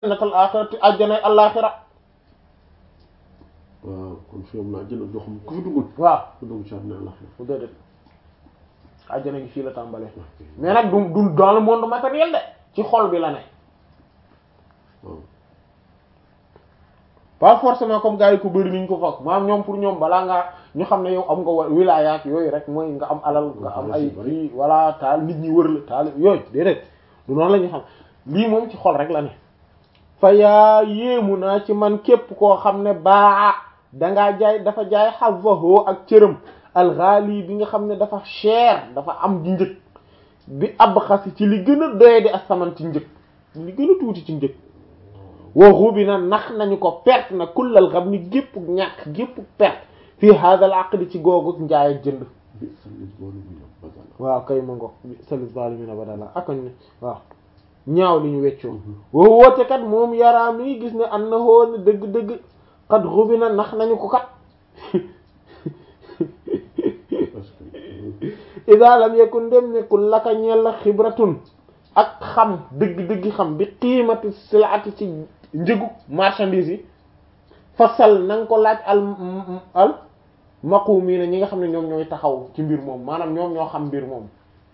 natal axirati àjjanay àllaaxira waaw kon fi am na àjjana joo xam ku fi duggul waaw ku dugg ci àddina la bu déedéet àjjana gi fii la tàmbalee mais nag du du dans le monde matériel de ci xol bi la ne waaw pas forcément comme gars yi ko bëri niñ ko foog maanaam ñoom pour ñoom balaa ngaa ñu xam ne yow am nga wa wilaya ak yooyu rek mooy nga am alal nga am ay kii wala taal nit ñi wër la taal yooyu déedéet du noonu la ñu xam lii moom ci xol rek la ne fa yaa yéemu naa ci man képp koo xam ne baa dangaa jaay dafa jaay xavaho ak cëram alxaali bi nga xam ne dafa cher dafa am di njëg bi ab xasi ci li gën a doye di asaman ci njëg li gën a tuuti ci njëg waxu bi na nax nañu ko perte na kullal xam ni gépp ñàkk gépp perte fii hadal aqdi ci googu njaay ak jënd bi salis boolu bi la badala waaw kay ma ngo salis zalimina badala akañ ne waaw ñaaw li ñu weccoo woo woote kat moom yaraa mi ngi gis ne an na hoo ne dëgg-dëgg xat xubi na nax nañu ko kat parce que ida lam yakun dem nekkul laka ñeel la xibratun ak xam dëgg-dëgg xam bi qiimati silaati ci njëgu marchandise yi fasal na nga ko laaj al al maqumina ñi nga xam ne ñoom ñooy taxaw ci mbir moom maanaam ñoom ñoo xam mbir moom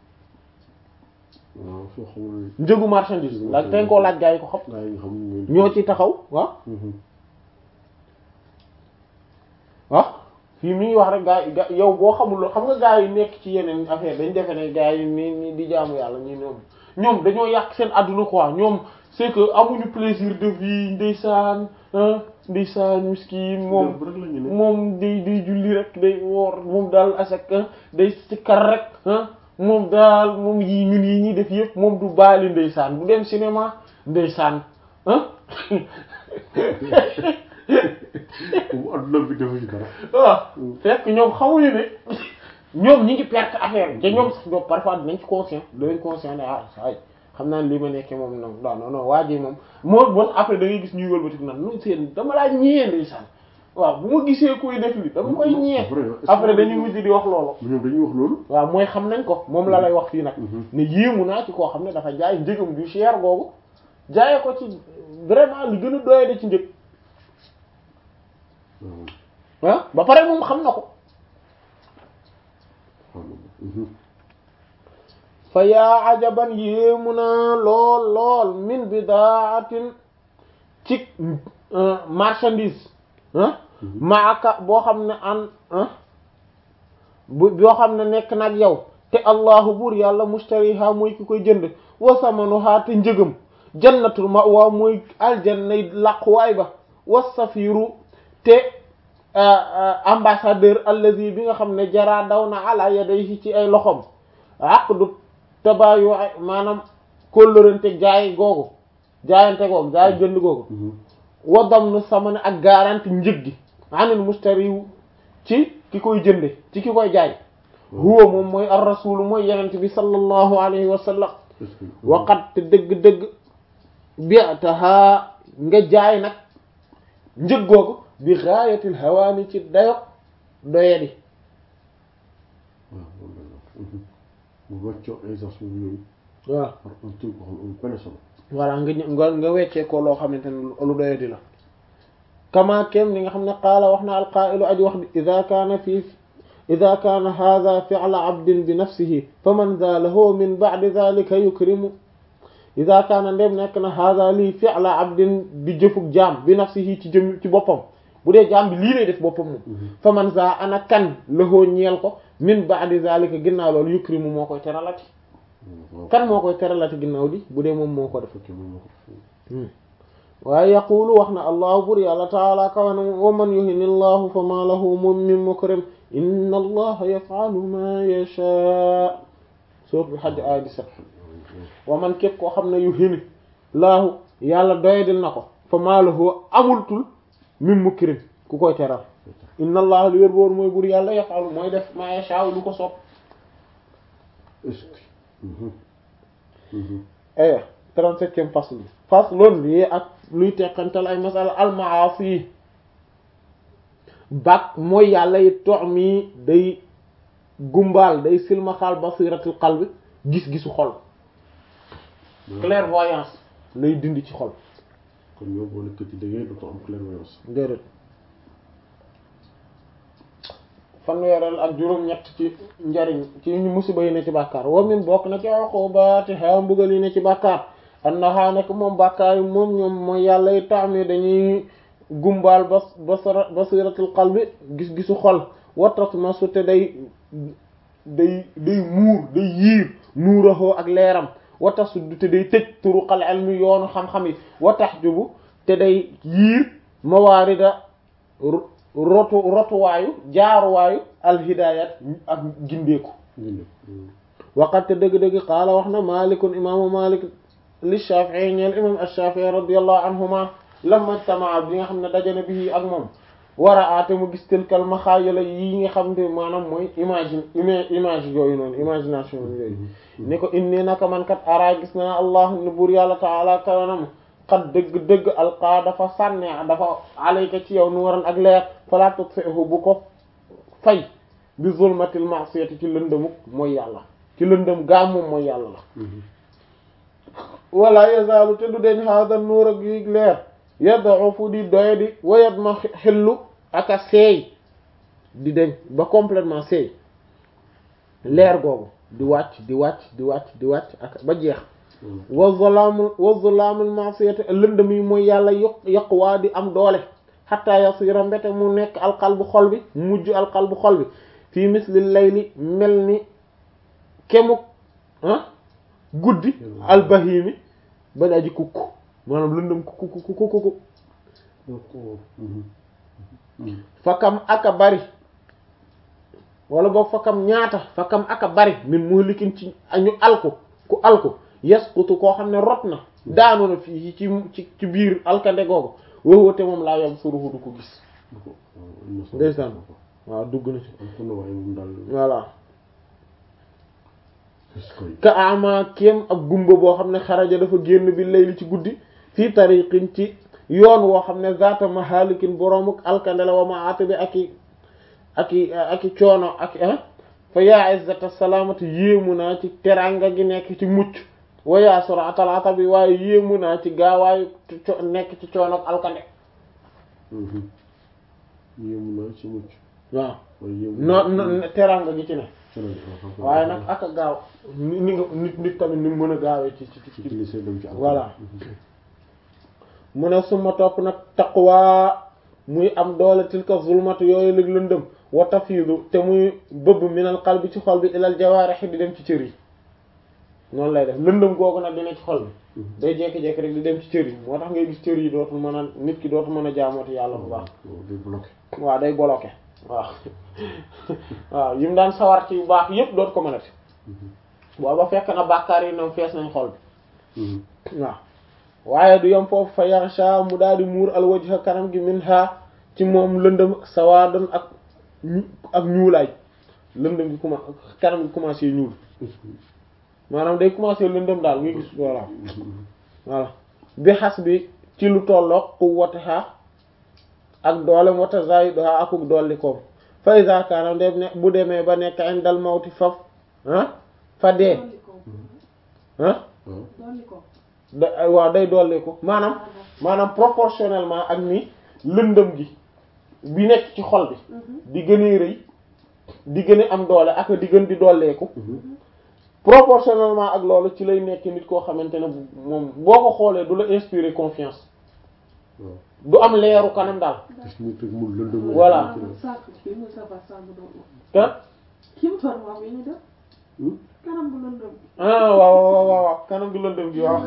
waaw soo xamul njëgu marchandise la te nga koo laaj gaa yi ko xam gaa yi nga xam ne ñoo ci taxaw waaw waaw fii mi ngi wax rek gaa yi ga yow boo xamul xam nga gaa yi nekk ci yeneen affaire dañ defe ne gaa yi ni ni di jaamu yàlla ñi ñoom ñoom dañoo yàq seen àdduna quoi ñoom c'est que amuñu plaisir de vie ndeysaan ah ndeysaan miskin moom rek la ñu ne moom day day julli rek day woor moom daal asak day sikkar rek ah moom daal moom yi ñun yi ñuy def yëpp moom du baali ndeysaan du dem cinéma ndeysaan ah moom adduna bi defu ci dara waaw fekk ñoom xamuñu ne ñoom ñi ngi perte affaire te ñoom sax ñoom parfois dinañ ci conscient dinañ conscient ne ah saa yi xam naa ne lii ma nekkee moom non non non non waa ji moom moo bon après da ngay gis ñuy wëlbati naan non seen dama laa ñëwee ndeysaan waaw bu ma gisee kuy def li dama koy ñëwee après dañuy mujj di wax loolu. ñoom dañuy wax loolu waaw mooy xam nañ ko moom la lay wax fii nag. ne yéemu naa ci koo xam ne dafa jaay njëgam du cher googu jaayee ko ci vraiment li gën a doyade ci njëg. ah ba pare moom xam na ko. fa yaa ajaban yéemu naa lool lool min bidaatin ci marchandise ah maaka boo xam ne an bu boo xam ne nekk nag yow te allahu buur yàlla mustariha mooy ki koy jënd wa samanuha te njëgam jannatul ma'wa mooy aljannay làquwaay ba wa safiru te ambassadeur allazi bi nga xam ne jaraa daw na ala yadayhi ci ay loxom aqdu tabayu maanaam kóllërante jaay googu jaayante googu jaay jënd googu wa damnu samane ak garanti njëg gi anil mustari ci ki koy jënde ci ki koy jaay huwa moom mooy ar rasul mooy yenent bi sallallahu alayhi wa sallam waqat te dëgg-dëgg bi'taha nga jaay nag njëg googu bi gaayatil hawaani ci dayo doyadi bu wàccoo aisance boobu yooyu waaw par un truc boo xam ne benn solo voilà nga nga nga weccee ko loo xamante ne lu doyadi la kama kem li nga xam ne qaala wax na alqaa'ilu aji wax bi ida kaana fii ida kaana hada fi'la abdin bi nafsihi fa man za lahu min ba'di dhalika yukrimu ida kaana ndem nekk na hada lii fi'la abdin di jëfug jaam bi nafsihi ci jëm ci boppam bu dee jaam bi lii lay def boppam moom fa man za ana kan lahoo ñeel ko min ba'di dhalika ginnaaw loolu yukrimu moo koy teralati kan moo koy teralati ginnaaw di bu dee moom moo ko def waaye yaqulu wax na allahu bur yàlla taala kawana wa man yuhini llahu fa ma lahu min mukrim inna allaha yaf'alu ma yasha suratul hajj aya 17 wa man képp koo xam ne yuhini laahu yàlla doyadil na ko fa ma lahu amultul min mukrim ku koy teral inna allaha li wér boor mooy bur yàlla yaf'alu mooy def ma yasha lu ko soob aya trente-septième fasl faslun lii ak luy teqantal ay masala almaasi yi bak mooy yàlla yi tox mi day gumbaal day silmaxaal basiratul qalbi gis-gisu xol clairvoyance lay dindi ci xol kon yow boo nekk ci liggéey dootoo am clairvoyance déedéet fanweeral ak juróom-ñett ci njariñ ci ñu musiba yi ne ci bàkkaar wa min bokk na ci uqubaati ha mbugal yi ne ci bàkkaar annaha nekk moom bàkkaar yi moom ñoom mooy yàlla yi taami dañuy gumbaal bas basara basiratul qalbi gis-gisu xol watat masu te day day day muur day yiir nuuraxoo ak leeram wata sudd te day tëj turuqal ilmi yoonu xam-xam yi watax jubu te day yiir mawaarida rotu rotuwaayu jaaruwaayu alhidayat ak gindeeku waqat te dëgg-dëgg qaala wax na malikun imaamu malik li shafii ñeel imam ash-shafii radiyallahu anhuma lamma ijtamaa bi nga xam ne dajana bi ak moom war a aate mu gis tilkal maxaayala yi nga xam ne maanaam mooy imagine image yooyu noonu imagination yooyu ni ko inni naka man kat ara gis naa allah ne buur yàlla taala kawanam xat dëgg-dëgg alqaa dafa sànne dafa alayka ci yow nu waran ak leer fala tutfi'hu bu ko fay bi zulmatil ma'siyati ci lëndëmuk mooy yàlla ci lëndëm gaa moom mooy yàlla la wala yazaalu te du deñ hada nuur ak yi leer yad'ufu di doye di wayat ma xellu ak a seey di deñ ba complètement seey leer googu di wàcc di wàcc di wàcc di wàcc ak ba jeex wa zalaamul wa zalaamul ma'siyati lëndëm yi mooy yàlla yokk yaqwaa di am doole xatta yasira mbete mu nekk alqalbu xol bi mujj alqalbu xol bi fii misli layli mel ni kemuk ah guddi albahimi ba daa ji kukk maanaam lëndëm kukk kukk kukk kukk fakam aka bari wala boog fakam ñaata fakam aka bari min muhlikin ci ñu alku ku alku yasqutu koo xam ne rot na daanu na fii ci ci ci biir alkande googu wowate moom laa yam suruhu du ko gis ndeysaan waaw dugg na ci voilà ka ama kéem ak gumba boo xam ne xaraja dafa génn bi layli ci guddi fii tariqin ci yoon woo xam ne zaata mahalikin boroomuk alkande la wa ma ata bi ak i ak i ak i coono ak fa yaa izzata salaamati yéemu naa ci teranga gi nekk ci mucc wa yaa suratal atabi waaye yéemu naa ci gaawaayu nekk ci coono ak alkande yéemu naa ci mucc waaw non teranga gi ci ne waaye nag ak a gaaw ni ni nga nit nit tamit ni mu mën a gaawee ci ci ci voilà mu ne suma topp nag taqwa muy am doole tilka zulmatu yooyu lig lëndëm wa tafiidu te muy bëbb minal qalbi ci xol bi ilal jawaarih di dem ci cër yi noonu lay def lëndëm googu nag dina ci xol bi day jékki-jékki rek di dem ci cër yi moo tax ngay gis cër yi dootul mën a nit ki dootul mën a jaamooti yàlla bu baax waaw day bloqué waaw waaw yi mu daan sawar ci yu baax yépp dootu ko mënati booba fekk na bàkkaar yi ñoom fees nañ xol bi waaw waaye du yom foofu fa yaxsha mu daal di muur al wajha kanam gi min ha ci moom lëndëm sawaadan ak ak ñuulaay lëndëm gi commencé kanam gi commencé ñuul maanaam day commencé lëndëm daal ngay gis voilà voilà bi xas bi ci lu tolloog quwwataha ak doolem wata zaiduha akuk dolli koom fa iza kaana dem ne bu demee ba nekk indal mawti faf ah fa dee ah da waaw day dolli ko maanaam maanaam proportionnellement ak ni lëndëm gi bi nekk ci xol bi di gën a rëy di gën a am doole ak di gën di dolleeku proportionnellement ak loolu ci lay nekk nit koo xamante ne moom boo ko xoolee du la inspirer confiance du am leeru kanam daal voilà ah waaw waaw waaw kanam gu lëndëm gi waaw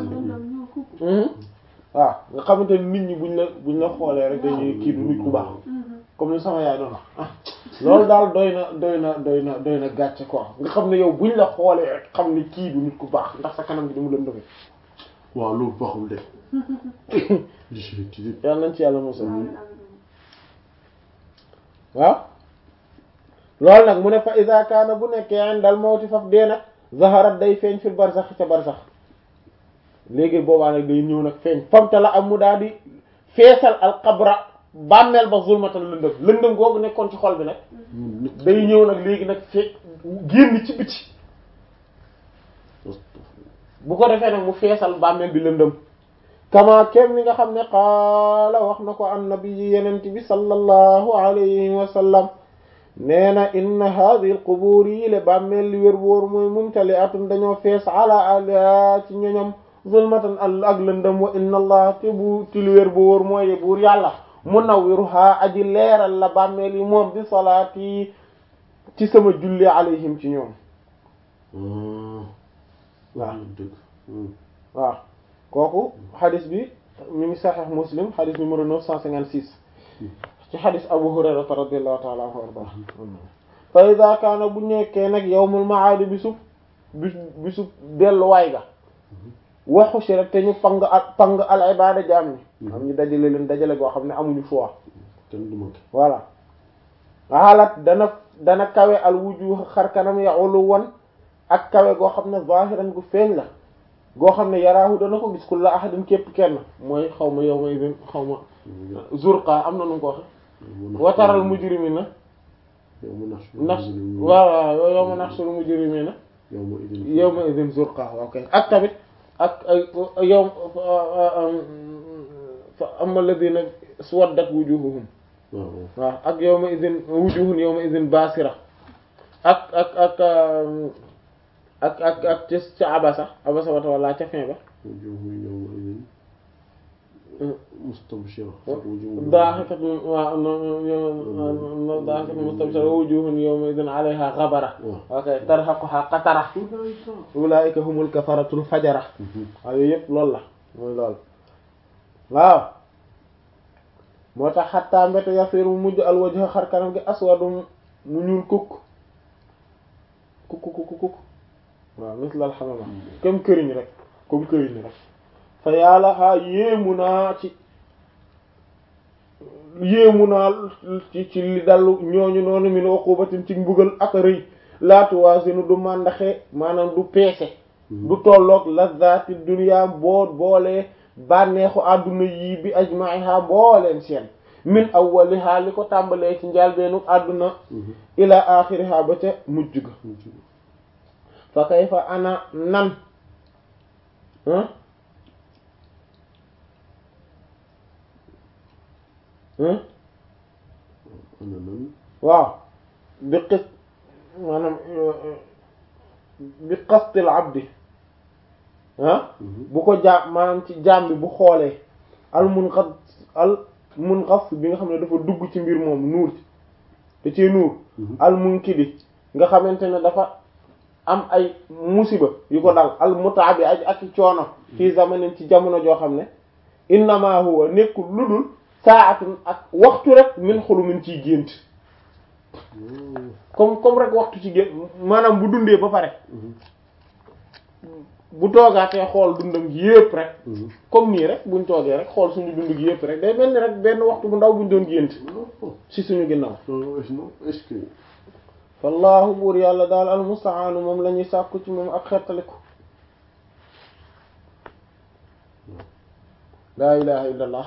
waaw nga xamante ni nit ñi buñ la buñ la xoolee rek dañuy kii du nit ku baax comme ni sama yaay doon wax ah loolu daal doy na doy na doy na doy na gàcce quoi nga xam ne yow buñ la xoolee rek xam ni kii du nit ku baax ndax sa kanam gi di mu lëndëme waaw loolu baaxul de yàlla nañ ci yàlla mosal waaw loolu nag mu ne fa iza kaana bu nekkee dal mawti faf dee nag zaharat day feeñ fil barzax ca barzax léegi boobaa nag day ñëw nag feeñ famta la am mu daal di feesal al qabra bàmmeel ba zulmatal lëndëm lëndëm googu nekkoon ci xol bi nag day ñëw nag léegi nag fee génn ci biti bu ko defee nag mu feesal bàmmeel bi lëndëm kama kem ni nga xam ne qaala wax na ko annabi yenent bi sallallahu alayhi wa sallam nee na inna hadhihi alqubuur yi le bàmmeel li wér wóor mooy mumtali atun dañoo fees ala ala ci ñoñom zulmatan al ak lëndëm wa inna allah te bu ti li wér bu wóor mooy buur yàlla munawwiruha aji leeral la bàmmeel yi moom bi salaati ci sama julli alayhim ci ñoom waaw dëgg waaw kooku xadis bi mi ngi saxiix muslim xadis numéro 956 ci xadis abu hurayrata radiallahu taala anhu arda fa ida kaana bu nekkee nag yawmul maadi bisub bis bisub delluwaay ga waxu si rek te ñu pang ak pang al ibada jaam ñi am ñu dajale leen dajale goo xam ne amuñu choix kenn du manqué voilà xaalat dana dana kawe al wujuh xar kanam ya ulu won ak kawe goo xam ne zahiran gu feeñ la goo xam ne yaraahu dana ko gis kulla ahadin képp kenn mooy xaw ma yow ma idin xaw ma zurqa am na nu ko waxe wataral mujrimina yow mu nax nax waaw waaw yow ma naxsul mujrimina yow ma idin yow ma idin zurqa ok ak tamit ak yow fa amma alladhina swaddat wujuhuhum waaw waaw ak yow ma idin wujuhun yow ma idin basira ak ak ak ak ak ak ca ca abasa abasa wata wala ca fin ba wujuhu yow ma idin mustabshira daaxikat waaw no daaxikat mustabshira wujuhun yawma idin alayha ghabara ok tarhaquha qatara ulaika humul kafaratul fajara waaw yooyu yëpp loolu la mooy loolu waaw moo tax xattaa mbete yasir mu mujj al wajha xar kanam gi aswadu mu ñuul kukk kukk kukk kukk waaw mislal xamama comme këriñ rek comme këriñ rek fa yàlla xaa yéemu naa ci yéemu naa ci ci li dallu ñooñu noonu min uqubatin ci mbugal ak rëy laatu waasinu du màndaxe maanaam du peese du tolloog lazati dunya boo boolee bànneexu àdduna yii bi ajmaiha booleen seen min awwaliha li ko tàmbalee ci njaalbeenu àdduna ila axiriha ba ca mujj ga fa kayfa ana nan ana nan waaw bi qis maanaam bi qastil abdi ah bu ko jaam maanaam ci jaam bi bu xoolee al munqas al munqas bi nga xam ne dafa dugg ci mbir moom nuur ci da cee nuur al munkidi nga xamante ne dafa am ay musiba yu ko dal al mutaabi aj ak coono fii zamanin ci jamono joo xam ne innama huwa nekkul lu dul saatun ak waxtu rek min xulumin ciy gént comme comme rek waxtu ci gént maanaam bu dundee ba pare bu toogaatee xool dundam gi yépp rek comme nii rek buñ toogee rek xool suñu dund gi yépp rek day mel ni rek benn waxtu bu ndaw buñ doon gént ci suñu ginnaaw est-ce que wallahu buur yàlla daal almustaanu moom la ñuy sàkku ci moom ak xettaliku laa ilaha illa allah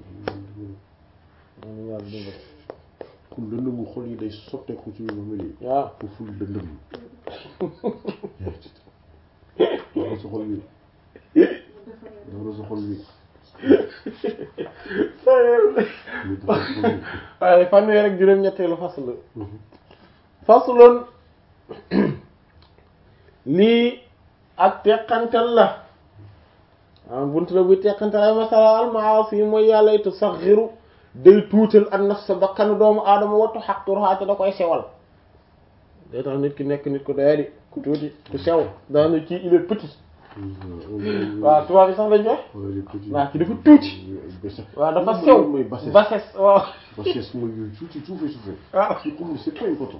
moom yàlla dimbal kon lëndëmu xol yi day sotteeku ci ñu mel yi waaw foofu lëndëm dara sa xol bi dara sa xol bi waaye fanweer ak juróom-ñetteelu fasl fasloon lii ak teqantal la ah buntu la buy teqantal ay masala al maasi mooy yàlla itu saxiru day tuutal an nafsa bakkanu doomu aadama wattu xaqturuhaa te da koy sewal day tax nit ki nekk nit ku doyadi ku tuuti ku sew daana kii il est petit waaw tubaab yi sax lañ koy waaw ki dafa tuuti waaw dafa sew mooy bassesse bassesse waaw bassesse mooy yooyu tuuti suufee suufee waaw ci comme c'est pas important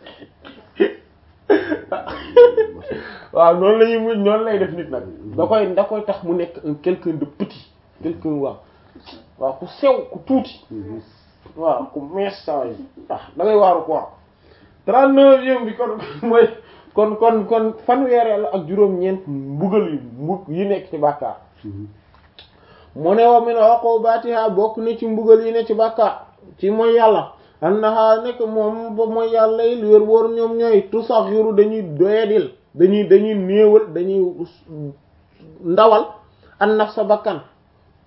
waaw noonu la ñuy mujj noonu lay def nit nag da koy da koy tax mu nekk un quelqu'un de petit quelqu'un waaw waaw ku sew ku tuuti waaw ku mees saa yi ah da ngay waaru quoi trente-neuvième bi kon mooy kon kon kon fanweereel ak juróom-ñeent mbugal yu mbug yi nekk ci bàkkaar mu ne wa min uqubatiha bokk na ci mbugal yi ne ci bàkkaar ci mooy yàlla annaha nekk moom ba mooy yàlla yi lu wér wóor ñoom ñooy tusaxiru dañuy doyadil dañuy dañuy néewal dañuy ndawal an naf sa bakkan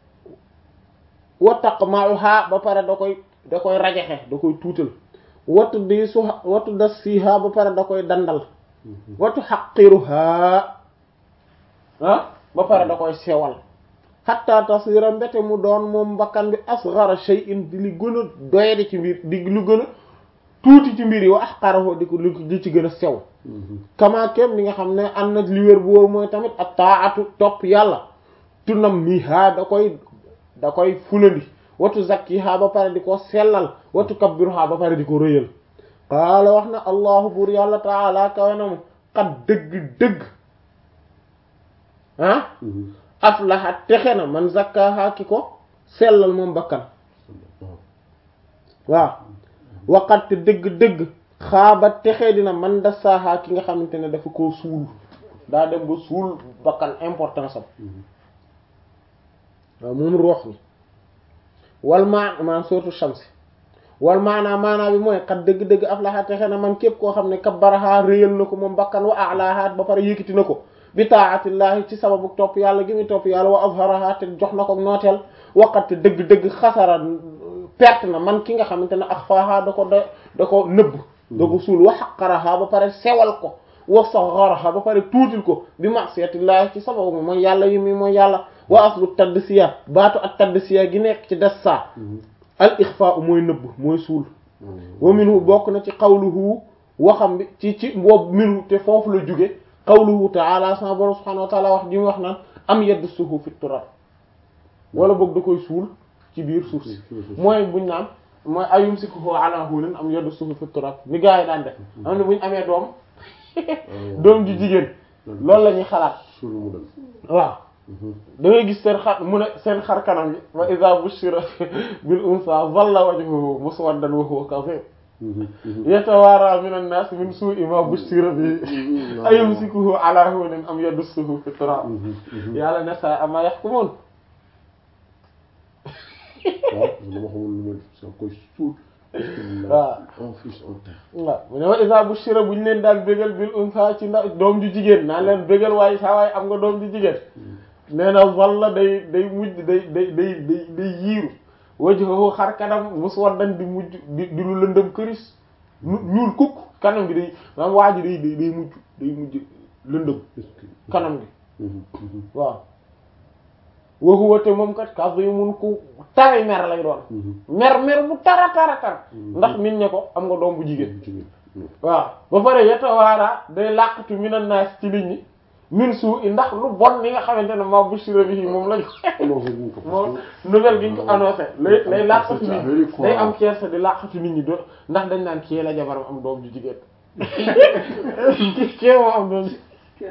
wa taqma'uha ba pare da koy da koy rajaxe da koy tuutal watu di su watu dassiha ba pare da koy dandal watu xaqiruha ah ba pare da koy sewal hatta tasira mbete mu doon moom bakkan bi asghara shay'in di li gën a doyadi ci mbir di lu gën a tuuti ci mbir yi wa ahqarahu di ko li ci gën a sew kama kem li nga xam ne am na li wér bu wóor mooy tamit ak taatu topp yàlla tunam miha da koy da koy fulandi watu zakkiha ba pare di ko sellal watu kabbiruha ba pare di ko rëyal qaala wax na allahu buur yàlla taala kawe na mu xat dëgg-dëgg ah aflaha texe na man zakkaha ki ko sellal moom bakkan waaw waqat dëgg-dëgg xaaba texe dina man dasaaha ki nga xamante ne dafa koo suul daa dem ba suul bakkan importance am waaw moom roox ni wal maa maan surtout shamsi wal maanaa maanaa bi mooy xat dëgg-dëgg aflaha texe na man képp koo xam ne kabbaraha réyal na ko moom bakkan wa alaha ba pare yëkkati na ko bi taatillahi ci sababu topp yàlla gi muy topp yàlla wa azharaha te jox na ko nooteel waqat dëgg-dëgg xasara perte na man ki nga xamante ne axfaaha da ko da da ko nëbb da ko suul wa xaqaraha ba pare sewal ko wa sagharaha ba pare tuutil ko bi ma'siyatillahi ci sababu mi mooy yàlla yi mi mooy yàlla wa aslu taddsiya baatu ak taddsiya gi nekk ci dassa al ixfa mooy nëbb mooy suul wa minhu bokk na ci qawluhu waxam bi ci ci boobu minhu te foofu la jóge qawluhu ta'ala sama borom subhanahu wa ta'ala wax ji mu wax naan am yaddusuhu fi turab wala boog da koy suul ci biir suuf si mooy buñ naan mooy ayumsikuhu ala hunin am yaddusuhu fi turab ni gaa yi daan def am ne buñ amee doom doom ji jigéen loolu la ñuy xalaat waaw da ngay gis seen xar mu ne seen xar kanam yi wa iza bushira bil unsa zalla wajhuhu muswaddan wa huwa kadhib yatawaara minan nas min su'i ma bushira bi ayumsikuhu ala hunin am yadussuhu fi turab yàlla ne sa ama yahkumun waaw dama xamul lu may sa koy suul waaw en fils en terre waaw mu ne wa iza bushira buñ leen daal bégal bil unsa ci ndax doom ju jigéen naan leen bégal waaye saa waaye am nga doom ju jigéen nee na walla day day mujj day day day day day yiiru wajhuhu xar kanam muswaddan di mujj di di lu lëndëm këris ñuul kukk kanam gi day maanaam waa ji day day day mujj day mujj lëndëm kanam gi waaw wa huwa te moom kat kadhimun ku tari mer lay doon mer mer bu tara tara tar ndax min ne ko am nga doom bu jigéen waaw ba pare yatawaara day làqatu minan naas ci nit ñi min suu i ndax lu bon li nga xamante ne ma bushira bihi moom lañ moom nouvelle gi ñu ko annoncé lay lay làqatu nit ñi day am kersa di làqatu nit ñi do ndax dañ naan kii la jabaram am doom ju jigéen kii moo am doom ji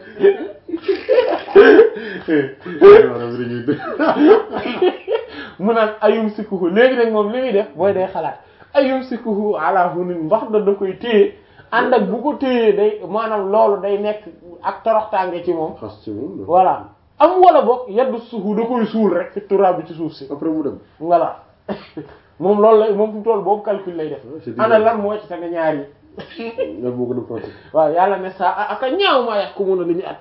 mu naan ayum sikuhu léegi nag moom li muy def mooy day xalaat ayum sikuhu ala hunin mbax da da koy téye ànd ak bu ko téyee day maanaam loolu day nekk ak toroxtaange ci moom xas ci moom voilà am wala boog yaddu suufu da koy suul rek fi turaab bi ci suuf si après mu dem voilà moom loolu lay moom fu mu toll boobu calcul lay def c'est ana lan moo ci tane ñaar yi nga moo gën a pratique waaw yàlla ne saa ak a ñaaw maa yax ko mun a li ñu àtte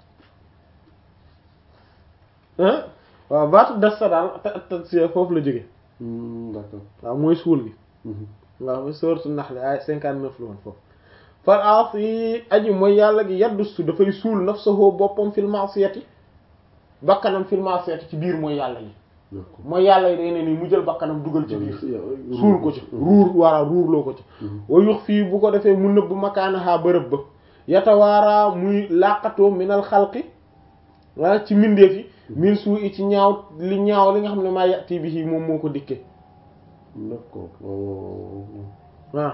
ah waaw baatu des sa daal te te si foofu la jóge d'accord waaw mooy suul gi waaw mooy sourate Nahl ay cinquante neuf la woon foofu fal aasi aji mooy yàlla gi yaddu su dafay suul nafsahu boppam fil ma'siyati bakkanam fil ma'siyati ci biir mooy yàlla yi d'accord mooy yàlla yi day ne nii mu jël bakkanam dugal ci biir suul suul ko ci ruur wara ruurloo ko ci wa yux fii bu ko defee mu nëbb makaanaha bërëb ba yatawaara muy làqatoo minal xalqi waa ci mbindeef yi min suu i ci ñaaw li ñaaw li nga xam ne maa yati bi moom moo ko dikke d'accord waaw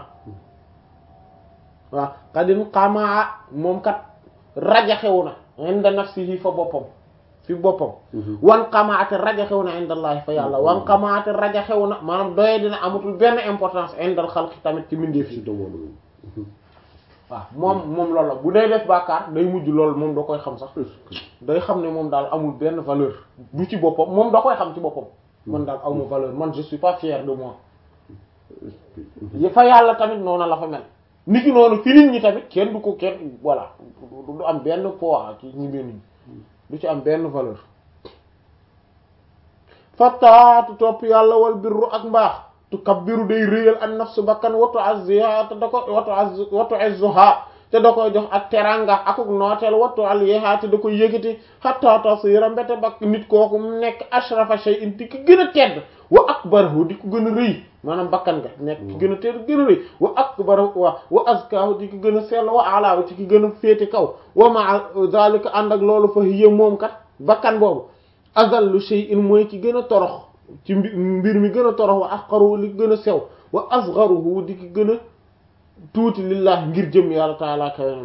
waaw xadin xamaa moom kat rajaxewu na inda nafsihi fa boppam fi boppam wan xamaate rajaxewu na inda allahi fa yàlla wan xamaate rajaxewu na maanaam doye dina amatul benn importance indal xalqi tamit ci mbindeef ci yi doomu waaw moom moom loolu la bu dee def bàkkaar day mujj loolu moom da koy xam sax day xam ne moom daal amul benn valeur du ci boppam moom da koy xam ci boppam man daal awma valeur man je suis pas fier de moi yi fa yàlla tamit noonu la fa mel nit ki noonu fi nit ñi tamit kenn du ko kenn voilà du du am benn poids ci ñi mel ni du ci am benn valeur fattaatu topp yàlla wal birru ak mbaax tu kabbiru day réyal an nafsu bakkan watu azziha te da ko watu az watu izzuha te da koy jox ak teranga akuk nooteel wattu al yehaa te da koy yëgati hatta tasira mbete bak nit kooku mu nekk ashrafa shay'in di ki gën a tedd wa akbarahu di ko gën a rëy maanaam bakkan nga nekk ki gën a tedd gën a rëy wa akbarahu wa wa azkahu di ki gën a sell wa alaahu di ki gën a féete kaw wa ma'a zalika ànd ak loolu fa hiya moom kat bakkan boobu azallu shay'in mooy ki gën a torox ci mbir mi gën a torox wa ahqaruhu li gën a sew wa asgharuhu di ki gën a tuuti lillah ngir jëm yàlla taala kawenam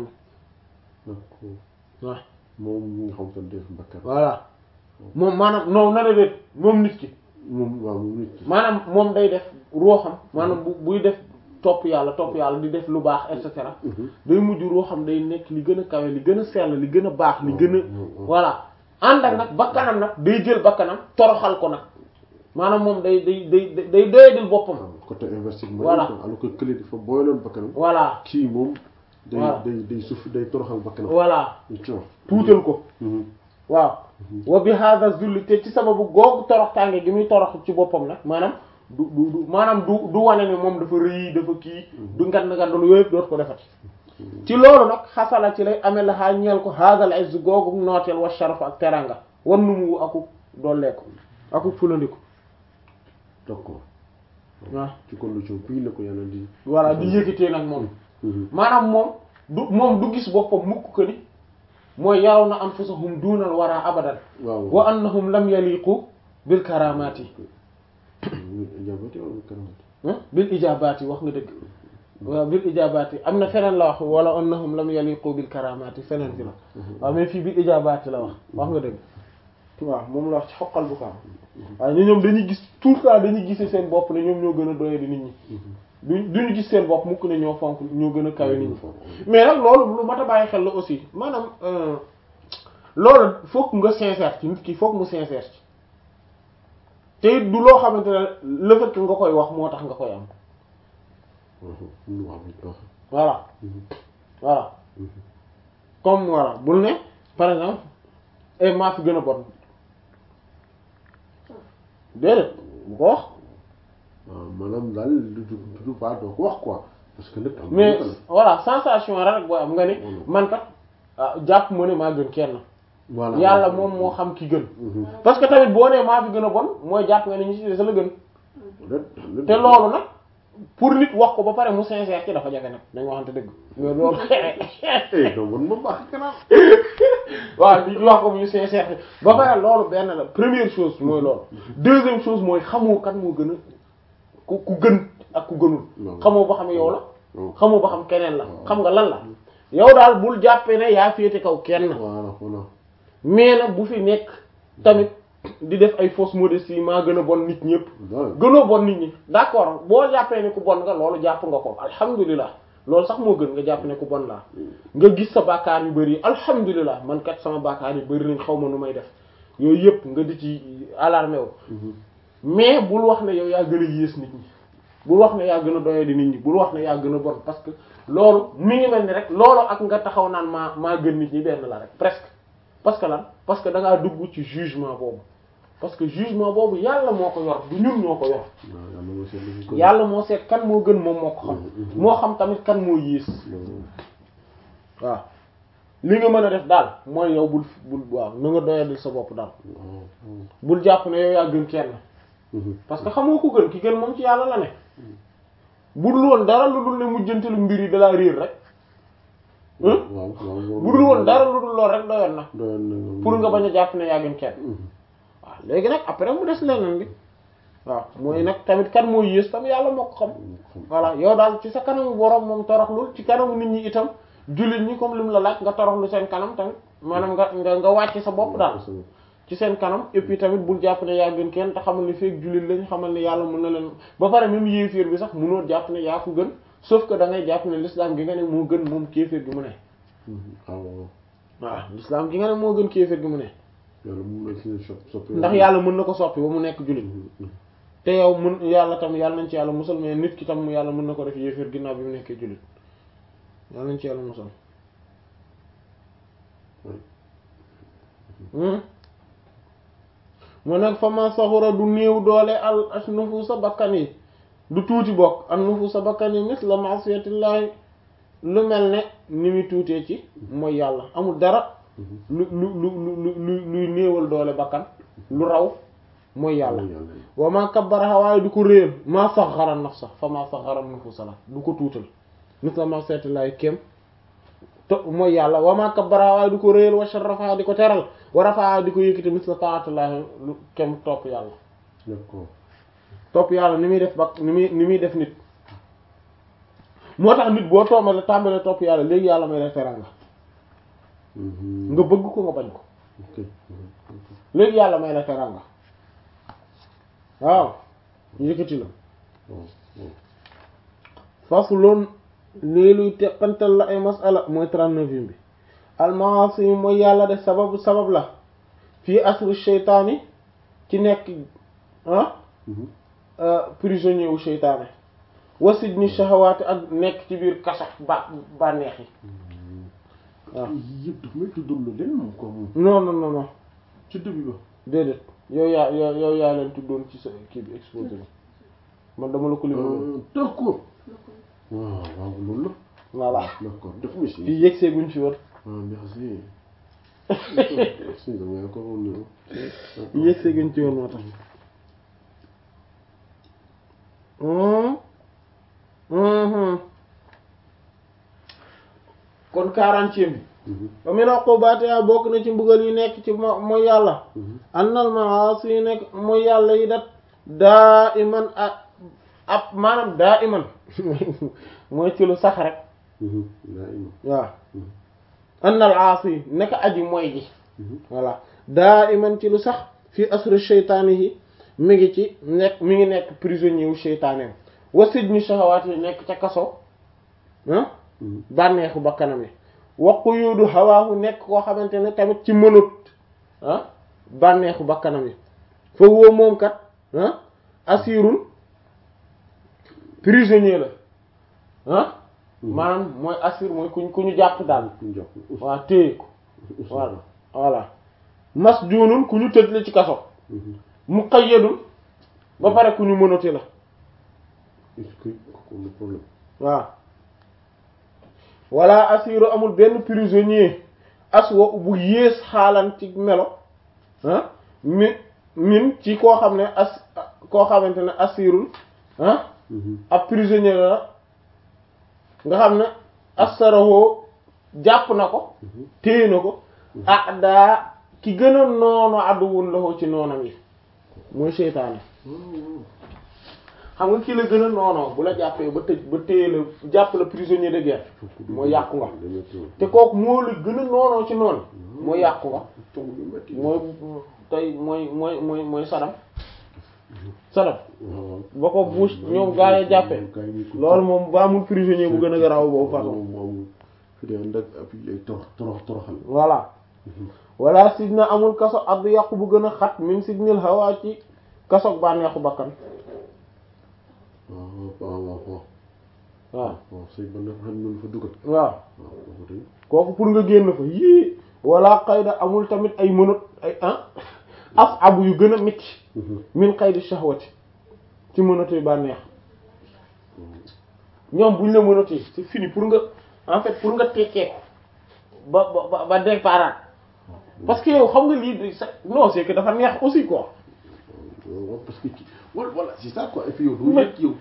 waaw moom mi nga xam te def bakkan voilà moom maanaam non na déet moom nit ki moom waaw moom nit ki maanaam moom day def ruuxam maanaam bu buy def topp yàlla topp yàlla di def lu baax et cetera day mujj ruuxam day nekk li gën a kawe li gën a sell li gën a baax li gën a voilà ànd ak nag bakkanam nag day jël bakkanam toroxal ko nag maanaam moom day day day day doyadil boppam côté inversé Voilà. alors que kële dafa booyaloon bakkanam voilà kii moom day Voilà. day day suuf day toroxal bakkanam voilà tu vois tuutal ko Mhm. waaw wa bi hada zulli te ci sababu googu torox tànge gi muy torox ci boppam nag maanaam du du du maanaam du du wane ne moom dafa rëy dafa kii du ngand ngandul yooyu yëpp dootu ko defati ci loolu nag xasala ci lay amee la xaa ñeel ko hadal izz googu nooteel wa sharaf ak teranga wan nu mu aku dolleeku aku fulandiku d'accord waaw ci condition bii la ko yàlla di voilà di yëkkatee nag moom Mhm. maanaam moom du moom du gis boppam mukk ko ni mooy yaraw na anfusahum duunal wara abadan waaw wa annahum lam yaliqu bil karamati jabati wala karamati ah bil ijabaati wax nga dëgg waaw bil ijabaati am na feneen la wax wala annahum lam yaliqu bil karamati feneen fi la waaw mais fii bil ijabaati la wax wax nga dëgg waaw moom la wax ci xoqal bu kaam waaw ñu ñoom dañuy gis tout le temps dañuy gisee seen bopp ne ñoom ñoo gën a doye di nit ñi duñ duñu gis seen bopp mukk ne ñoo fonk ñoo gën a kawe nit ñi mais nag loolu lu mat a bàyyi xel la aussi maanaam euh, loolu fokk nga sincère ci nit ki fokk mu sincère ci te it du loo xamante ne le fait que nga koy wax moo tax nga koy am lu wax bi wax voilà voilà comme voilà bul ne par exemple et maa fi gën a bon déedéet bu ko wax waaw maanaam daal du du du pas doo ko wax quoi parce que lépp am mais voilà sensation rek booy am nga ni man kat ah, jàpp ma ne maa gën kenn voilà yàlla moom moo xam ki gën Mhm. parce que tamit boo nee maa fi gën a bon mooy jàpp nga ni ñi ci des la gën Lépp- te loolu nag pour nit wax ko ba pare mu sincère ci dafa jafe nag dañ waxante dëgg mais loolu eh doo bon ma baax kanam waaw di wax ko mu sincère ci ba pare loolu benn la première chose mooy loolu deuxième chose mooy xamoo kan moo gën a ku ku gën ak ku gënul Non. xamoo ba xam yow la Non. xamoo ba xam keneen la xam nga lan la yow daal bul jàppee ne yaa féete kaw kenn voilà voilà mais nag bu fi nekk tamit di def ay fausse modestie maa gën a bon nit ñëpp waaw gënoo bon nit ñi d'accord boo jàppee ne ku bon nga loolu jàpp nga ko alhamdulilah loolu sax moo gën nga jàpp ne ku bon laa nga gis sa bàkkaar yu bëri alhamdulilah man kat sama bàkkaar yu bëri nañ xaw ma nu may def yooyu yëpp nga di ci alarmé wu mais bul wax ne yow yaa gën a yées nit ñi bul wax ne yaa gën a doye di nit ñi bul wax ne yaa gën a bon parce que loolu mi ngi mel ni rek loolu ak nga taxaw naan maa maa gën nit ñi benn la rek presque parce que lan parce que da ngaa dugg ci jugement boobu parce que jugement boobu yàlla moo ko yor du ñun ñoo ko yor waaw yàlla moo seet lu ko yàlla moo seet kan moo gën moom moo ko xam moo xam tamit kan moo yées waaw li nga mën a def daal mooy yow bul bul waaw na nga doyadil sa bopp daal bul jàpp ne yow yaa gën kenn parce que xamoo ko gën ki gën moom ci yàlla la ne bu dul woon dara lu dul ne mujjantalu mbir yi dalaa réer rek waaw waaw bu dul woon dara lu dul lool rek doyoon na doyoon na pour nga bañ a jàpp ne yaa gën kenn waaw léegi nag après mu des leneen bi waaw mooy nag tamit kan moo yées tam yàlla moo ko xam voilà yow daal ci sa kanamu borom moom toroxlul ci kanamu nit ñi itam jullit ñi comme lim la laaj nga toroxlu seen kanam tamit maanaam nga nga nga wàcc sa bopp daal ci seen kanam et puis tamit bul jàpp ne yaa gën kenn te xamal ni feek jullit lañ xamal ne yàlla mën na leen ba pare même yéeféer bi sax mënoo jàpp ne yaa ko gën sauf que da ngay jàpp ne l'islam gi nga ne moo gën moom kéeféer gi mu ne waaw waaw l'islam gi nga ne moo gën kéeféer gi mu ne yàlla mun na ci sop soppi ndax yàlla mën na ko soppi ba mu nekk jullit te yow mën yàlla tam yàlla nañ ci yàlla musal mais nit ki tam yàlla mën na ko def yéeféer ginnaaw bi mu nekkee jullit yàlla nañ ci yàlla musal mu nekk fa ma saxura du néew doole al as nufusa bakkan yi du tuuti bokk an nufusa bakkan yi mis la masiyatillahi lu mel ne ni muy tuutee ci mooy yàlla amul dara lu lu lu lu lu luy néewal doole bakkan lu raw mooy yàlla wa ma kabbaraha waaye du ko réer maa saxara nafsa fa maa saxara nufusa la du ko tuutal mis la masiyatillahi kem to mooy yàlla wa ma kabbaraha waaye du ko réer wa sharafaha di ko teral wa rafaha di ko yëkkati mis la taatullahi lu kem topp yàlla d'accord topp yàlla ni muy def ba ni muy ni muy def nit moo tax nit boo toomale tàmbalee topp yàlla léegi yàlla may la teranga nga bëgg ko nga bañ ko ok léegi yàlla may la teranga waaw yëkkati la faslun lii luy teqantal la ay masala mooy trente-neuvième bi almaasi mooy yàlla de sababu sabab la fii asru sheytaani ci nekk ah prisonnier wu sheytaane wasid ni shahawaati ak nekk ci biir kaso ba bànneex yi waaw yëpp daf may tuddul la leen moom quoi moom non non non non ci début ba déedéet yow yaa yow yow yaa leen tuddoon ci sa kii bi exposé bi man dama la ko lim d'accord waaw waaw loolu la voilà d'accord daf ma si fii yëgsee guñ fi woon ah merci merci dama ko woon ni yëgsee guñ ci woon moo tax kon quarantième bi ba min uqubatiha bokk na ci mbugal yi nekk ci mo mooy yàlla annal maasi yi nekk mooy yàlla yi dat daa iman a ab maanaam daa iman mooy ci lu sax rek daa ima waaw annal aasi yi nekk aji mooy ji voilà daa iman ci lu sax fii asru sheytaani yi mi ngi ci nekk mi ngi nekk prisonnier wu sheytaaneem wasid ñu shahawaat yi nekk ca kaso ah bànneexu ba kanam yi waqu yuudu hawaahu nekk koo xamante ne tamit ci mënut ah bànneexu ba kanam yi foofu woo moom kat ah asirul prisonnier la ah maanaam mooy assir mooy kuñ ku ñu jàpp daal waaw téye ko voilà voilà masjuunun ku ñu tëj la ci kaso muqayyadun ba pare ku ñu mënati la est-ce que kooku le problème waaw wala asiru amul benn prisonnier aswa bu yées xaalan ci melo ah mi min ci koo xam ne as koo xamante ne asirul ah ab prisonnier la nga xam ne asaraho jàpp na ko téye na ko ah daa ki gën a noonu àdduwun la ko ci noonam yi mooy seytaane xam nga kii la gën a noonoo bu la jàppee ba tëj ba téye la jàpp la prisonnier de guerre mooy yàqu nga te kooku moo la gën a noonoo ci noonu mooy yàqu nga mooy tey mooy mooy mooy mooy Saddam Saddam ba ko Bush ñoom gaa yi jàppee loolu moom ba amul prisonnier bu gën a garaaw boobu façon fi dee ndag ay torox torox toroxal voilà wala sidna amul kaso add yàqu bu gën a xat min sidnil hawa ci kasoog bànneexu bakkan waaw waaw waaw waaw waaw waaw sëy ba nga xam ne fa dugal waaw waaw kooku tey kooku pour nga génn fa yii wala xayda amul tamit ay mënut ay ah af abu yu gën a métti min xaydi shahwati ci mënatuy bànneex ñoom buñ la mënatee c'est fini pour nga en fait pour nga tekkee ko ba ba ba départ parce que yow xam nga lii di sa non c'est que dafa neex aussi quoi waaw parce que ci wala voilà c'est ça quoi et puis yow doo yëg yow